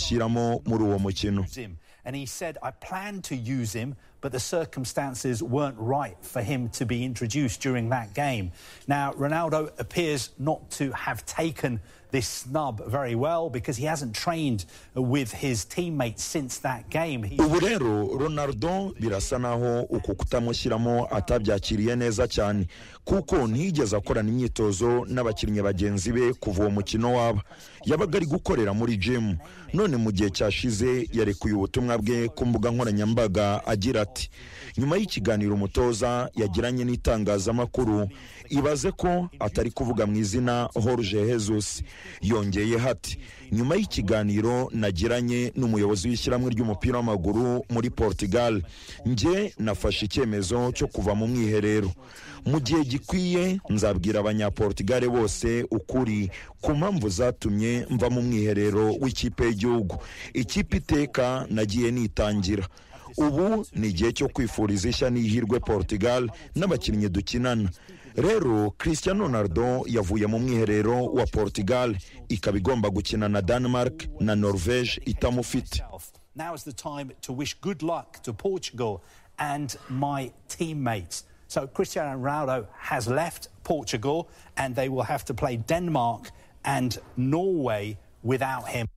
ushyiramo muri uwo mukino used him. And he said, I planned to use him, but the circumstances weren't right for him to be introduced during that game. Now, Ronaldo appears not to have taken this snub very well because he hasn't trained with his teammates since that game. He- ubu rero ronaldo birasa naho uku kutamushyiramo atabyakiriye neza cyane kuko ntiyigeze akorana imyitozo n'abakinnyi bagenzi be kuva uwo mukino waba yabaga ari gukorera muri jimu none mu gihe cyashize yarekuye ubutumwa bwe ku mbuga nkoranyambaga agira ati nyuma y'ikiganiro umutoza yagiranye n'itangazamakuru ibaze ko atari kuvuga mu izina Jorge Jesus yongeye hati nyuma y'ikiganiro nagiranye n'umuyobozi w'ishyirahamwe ry'umupira w'amaguru muri Portugal nge nafashe icyemezo cyo kuva mu mwiherero mu gihe gikwiye nzabwira abanyaportugale bose ukuri ku mpamvu zatumye mva mu mwiherero w'ikipe y'igihugu ikipe iteka nagiye nitangira ubu ni igihe cyo kwifuriza ishya n'ihirwe portugal n'abakinnyi dukinana rero cristiano ronaldo yavuye mu mwiherero wa portugal ikaba igomba gukina na denmark na norvege itamufite Now is the time to wish good luck to Portugal and my teammates. So Cristiano Ronaldo has left Portugal and they will have to play Denmark and Norway without him.